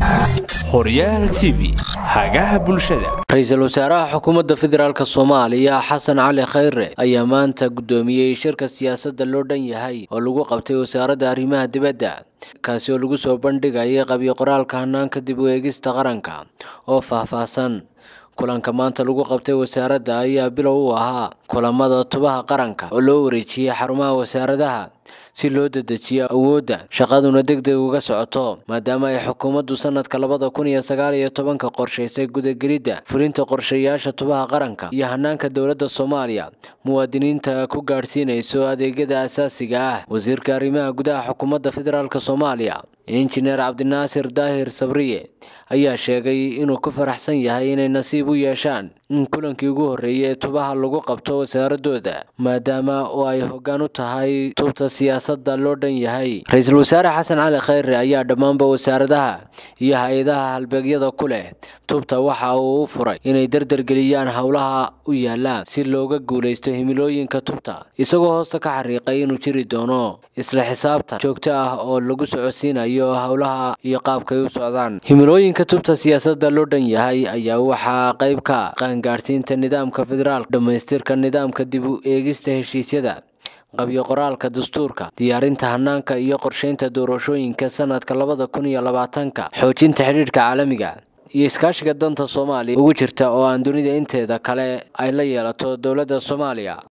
horyaal t v hagaha bulshada ra-iisul wasaaraha xukuumadda federaalk soomaaliya xasan cali khayre ayaa maanta guddoomiyey shirka siyaasadda loo dhan yahay oo lagu qabtay wasaaradda arrimaha dibadda kaasi oo lagu soo bandhigayay qabyo qoraalka hanaanka dib u eegista qaranka oo faahfaahsan kulanka maanta lagu qabtay wasaaradda ayaa bilow u ahaa kulamada tubaha qaranka oo loo wareejiyey xarumaha wasaaradaha si loo dedejiyo awoodda shaqaduna deg deg uga socoto maadaama ay xukuumaddu sanadka labada kun iyo sagaal iyo tobanka qorshaysay gudagelidda fulinta qorshayaasha tubaha qaranka iyo hanaanka dowladda soomaaliya muwaadiniinta ku gaadhsiinayso adeegyada asaasiga ah wasiirka arrimaha gudaha xukuumadda federaalk soomaaliya injineer cabdinaasir daahir sabriye ayaa sheegay inuu ku faraxsan yahay inay nasiib u yeeshaan in kulankii ugu horreeyay ee tubaha lagu qabto wasaaradooda maadaama oo ay hoggaan u tahay tubta siyaasadda loo dhan yahay ra-iisul wasaare xasan cali khayre ayaa dhammaanba wasaaradaha iyo hay-adaha halbeegyada ku leh tubta waxa uu u furay inay dardargeliyaan howlaha u yaallaan si looga guulaysto himilooyinka tubta isagoo hoosta ka xariiqay inuu jiri doono isla xisaabtan joogto ah oo lagu socodsiinayo howlaha iyo qaabkay u socdaan himilooyinka tubta siyaasadda loo dhan yahay ayaa waxaa qayb ka qaangaadhsiinta nidaamka federaalk dhammaystirka nidaamka dib u eegista heshiisyada qabyo qoraalka dastuurka diyaarinta hanaanka iyo qorsheynta doorashooyinka sanadka labada kun iyo labaatanka xoojinta xidhiidhka caalamiga iyo iskaashiga danta soomaaliya ugu jirta oo aan dunida inteeda kale ay la yeelato dowladda soomaaliya